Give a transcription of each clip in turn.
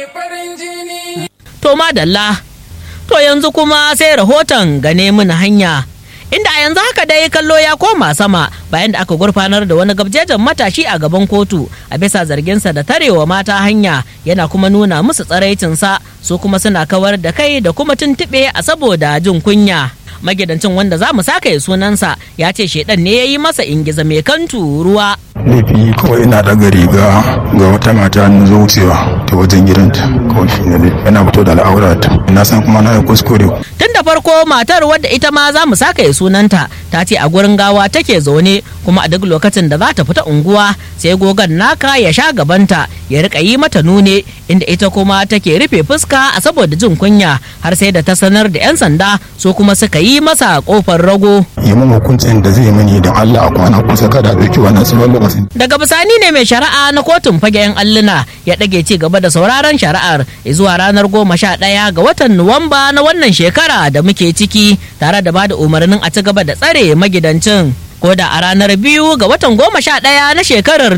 To madalla, to yanzu kuma sai rahoton gane mini hanya. Inda a yanzu haka dai kallo ya koma sama bayan da aka gurfanar da wani gabjejen matashi a gaban kotu a bisa zarginsa da tarewa mata hanya yana kuma nuna musu tsaraicinsa su kuma suna kawar da kai da kuma tuntuɓe a saboda jin kunya. magidancin wanda za mu saka sunansa ya ce shedan ne ya yi masa ingiza mai kantu ruwa laifi kawai ina daga riga ga wata mata na zo wucewa ta wajen gidanta kawai shi ne yana fito da al'aurata na san kuma na yi kuskure tun da farko matar wadda ita ma za mu saka sunanta ta ce a gurin gawa take zaune kuma a duk lokacin da za ta fita unguwa sai gogon naka ya sha gabanta ya rika yi mata nune inda ita kuma take rufe fuska a saboda jin kunya har sai da ta sanar da 'yan sanda su kuma suka yi masa kofar rago yi mun hukuncin da zai mani don Allah a kwana kusa kada ɗauki wannan tsawon lokacin daga bisani ne mai shari'a na kotun fagen alluna ya ɗage ci gaba da sauraron shari'ar zuwa ranar goma sha ɗaya ga watan nuwamba na wannan shekara da muke ciki tare da bada umarnin a ci gaba da tsare magidancin ko da a ranar biyu ga watan goma sha ɗaya na shekarar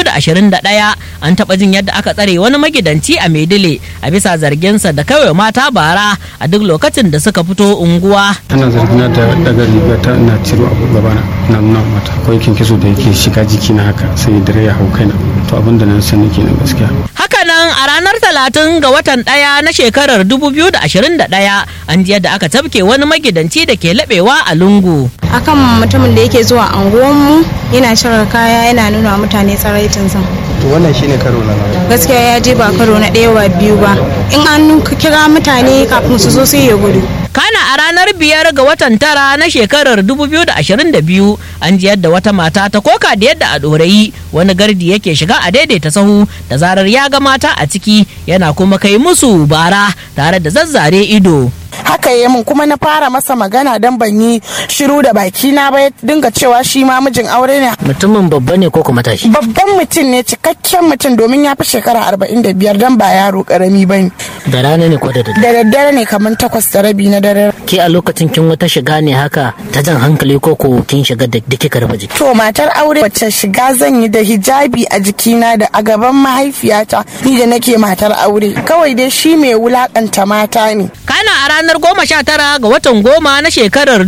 2021 an taɓa jin yadda aka tsare wani magidanci a maidile a bisa zarginsa da kawai mata bara a duk lokacin da suka fito unguwa ana zargina da daga riga ta na ciro abu gabana na nuna mata akwai kinkiso da yake shiga jiki na haka sai dare ya hau kaina to abin da nan sani kenan gaskiya hakanan a ranar talatin ga watan ɗaya na shekarar 2021 an ji yadda aka tafke wani magidanci da ke laɓewa a lungu akan mutumin da yake zuwa anguwanmu yana shirar kaya yana nuna mutane tsaraitinsa to wannan shine karo na nawa gaskiya ya je ba karo na ɗaya ba biyu ba in an kira mutane kafin su zo sai ya gudu kana a ranar biyar ga watan tara na shekarar 2022 an ji yadda wata mata ta koka da yadda a ɗorayi wani gardi yake shiga a daidaita sahu da zarar ya ga mata a ciki yana kuma kai musu bara tare da zazzare ido haka yi min kuma na fara masa magana don ban yi shiru da baki na ba ya dinga cewa shi ma mijin aure ne mutumin babba ne ko kuma tashi babban mutum ne cikakken mutum domin ya fi shekara arba'in da biyar don ba yaro karami ba ne da rana ne ko da da daddare ne kamar takwas da rabi na dare ke a lokacin kin wata shiga ne haka ta jan hankali ko ko kin shiga da dake karfa jiki to matar aure wacce shiga zan yi da hijabi a jikina da a gaban mahaifiyata ni da nake matar aure kawai dai shi mai wulakanta mata ne kana a ranar goma sha tara ga watan goma na shekarar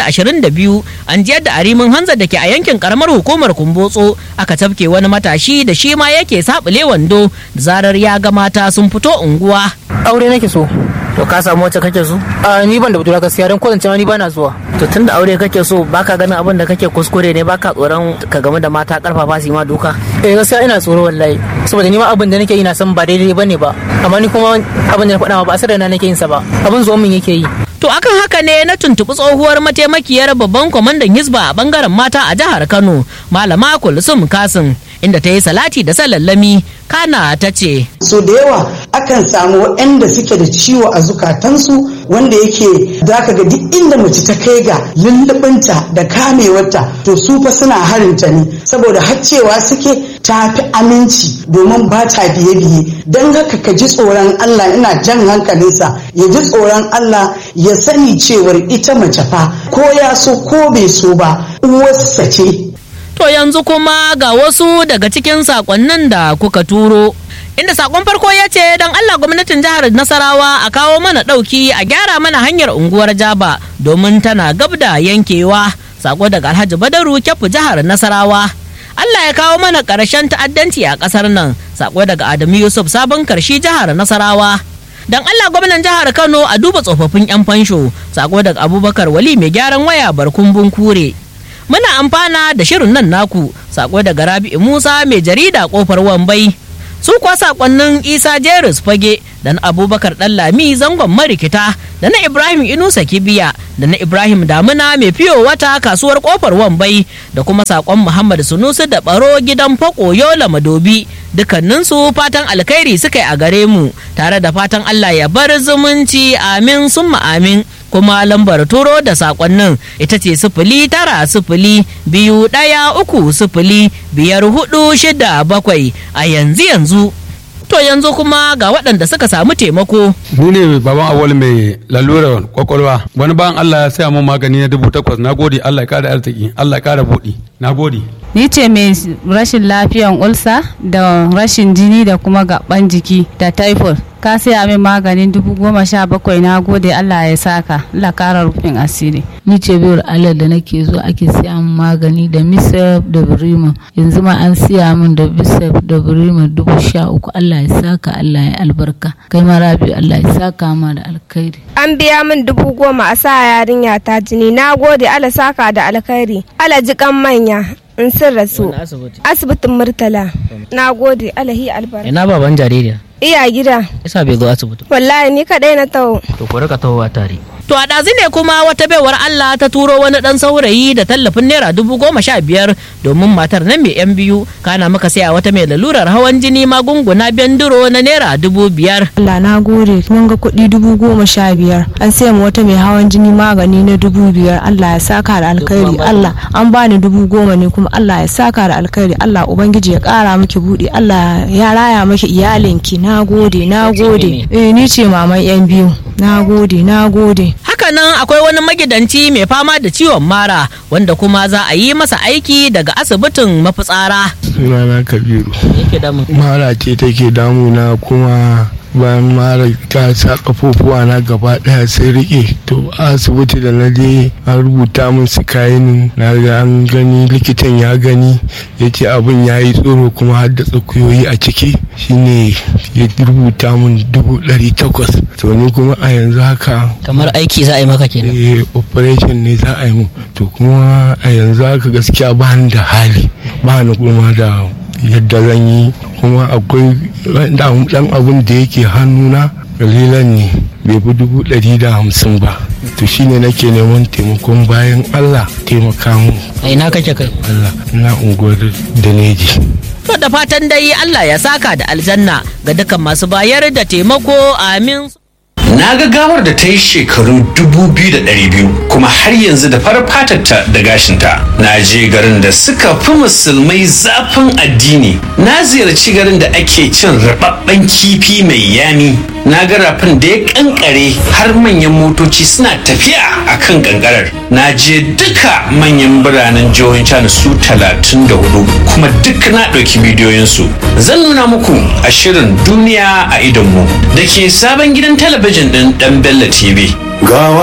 2022 an jiyar da arimin hanza da ke a yankin karamar hukumar kumbotso aka tafke wani matashi da shi ma yake sabule wando da zarar ya ga mata sun fito unguwa aure nake so to ka samu wacce kake so a ni ban da budura gaskiya don kwatance ma ni bana zuwa to tun da aure kake so baka ganin abin da kake kuskure ne baka tsoron ka game da mata karfafa su ma duka eh gaskiya ina tsoro wallahi saboda ni ma abin da nake yi na san ba daidai bane ba amma ni kuma abin da na faɗa ma ba asar na nake yin sa ba abin zuwa min yake yi To akan haka ne na tuntuɓi tsohuwar mataimakiyar babban kwamandan Hizba a bangaren mata a jihar Kano, Malama Kulsum Kasim, inda ta yi salati da salallami kana ta ce. So da yawa akan samu waɗanda suke da ciwo a zukatansu wanda yake zaka ga duk inda mace ta kai ga lullubinta da kamewarta to su fa suna harinta ne saboda haccewa suke ta fi aminci domin ba ta biye-biye don haka ka ji tsoron Allah ina jan hankalinsa ya ji tsoron Allah ya sani cewar ita mace fa ko ya so ko bai so ba uwarsa ce To yanzu kuma ga wasu daga cikin sakonnin da kuka turo. Inda sakon farko ya ce don Allah gwamnatin jihar Nasarawa a kawo mana ɗauki a gyara mana hanyar unguwar Jaba domin tana gab da yankewa. Sako daga Alhaji Badaru Kyafu jihar Nasarawa. Allah ya kawo mana ƙarshen ta'addanci a ƙasar nan. Sako daga Adamu Yusuf sabon karshi jihar Nasarawa. Dan Allah gwamnan jihar Kano a duba tsofaffin 'yan fansho. Sako daga Abubakar Wali mai gyaran waya barkumbun kure. muna amfana da shirin nan naku sako daga rabi'u musa mai jarida kofar wambai su kuwa sakonnin isa jeris fage da na abubakar lami zangon marikita da na ibrahim inusa kibiya da na ibrahim damuna mai fiyo wata kasuwar kofar wambai da kuma sakon muhammad sunusu da baro gidan fako yola madobi dukkaninsu fatan alkhairi suka yi a gare mu tare da fatan allah ya bar zumunci amin summa amin kuma lambar turo da sakonnin ita ce sifili tara sifili biyu ɗaya uku sifili biyar hudu shida bakwai a yanzu yanzu to yanzu kuma ga waɗanda suka samu taimako ni ne baban awal mai lalurar kwakwalwa wani bayan allah ya saya mun magani na dubu takwas na gode allah ya kara arziki allah ya kara buɗi na gode ni ce mai rashin lafiyan ulsa da rashin jini da kuma gaban jiki da typhoid ka saya min maganin dubu goma sha bakwai na gode allah ya saka allah kara rufin asiri ni ce biyar allah da nake zo ake siya min magani da misaf da birima yanzu ma an siya min da bisaf da birima dubu sha uku allah ya saka allah ya albarka kai ma rabi allah ya saka ma da alkhairi an biya min dubu goma a sa yarinya ta jini na gode allah saka da alkhairi allah ji kan manya in sun rasu asibitin murtala na gode alahi albarka ina baban jaririya iya gida isa bai zo asibiti wallahi ni kadai na taho to ku rika tahowa tare To a ɗazu ne kuma wata baiwar Allah ta turo wani ɗan saurayi da tallafin naira dubu goma sha biyar domin matar nan mai yan biyu kana muka saya wata mai lalurar hawan jini magunguna benduro na naira dubu biyar. Allah na gode mun ga kuɗi dubu goma sha biyar an saya ma wata mai hawan jini magani na dubu biyar Allah ya saka da alkhairi Allah an bani dubu goma ne kuma Allah ya saka da alkhairi Allah ubangiji ya ƙara miki buɗe Allah ya raya miki iyalinki na gode na gode eh ni ce maman yan biyu na gode na gode hakanan akwai wani magidanci mai fama da ciwon mara wanda kuma za a yi masa aiki daga asibitin mafitsara sunana kabiru mara ce take damuna kuma bayan mara ta sa kafofuwa na gaba daya sai rike to asibiti da na je an rubuta min su kayan na ga an gani likitan ya gani ya ce abin ya yi tsoro kuma har da tsakuyoyi a ciki shine ya rubuta min dubu ɗari takwas to ni kuma a yanzu haka kamar aiki za a yi maka kenan eh operation ne za a yi mu to kuma a yanzu haka gaskiya ba ni da hali ba ni kuma da yadda zan yi kuma akwai dan abun da yake hannuna kalilan ne bai fi dubu ɗari da hamsin ba to shine nake neman taimakon bayan allah taimaka mu a ina kake kai allah na unguwar da neji to da fatan dai allah ya saka da aljanna ga dukkan masu bayar da taimako amin Na ga gawar da ta yi shekaru 2,200 kuma har yanzu da farar fatarta da gashinta. Na je garin da suka fi musulmai zafin addini. Na ziyarci garin da ake cin rababben kifi mai yami. Na ga rafin da ya kankare har manyan motoci suna tafiya a kan kankarar. Na je duka manyan biranen jihohin China su 34 kuma duk na ɗauki bidiyoyinsu. Zan nuna muku a shirin duniya a idonmu da ke sabon gidan talabijin ɗin ɗan Bello TV. gawa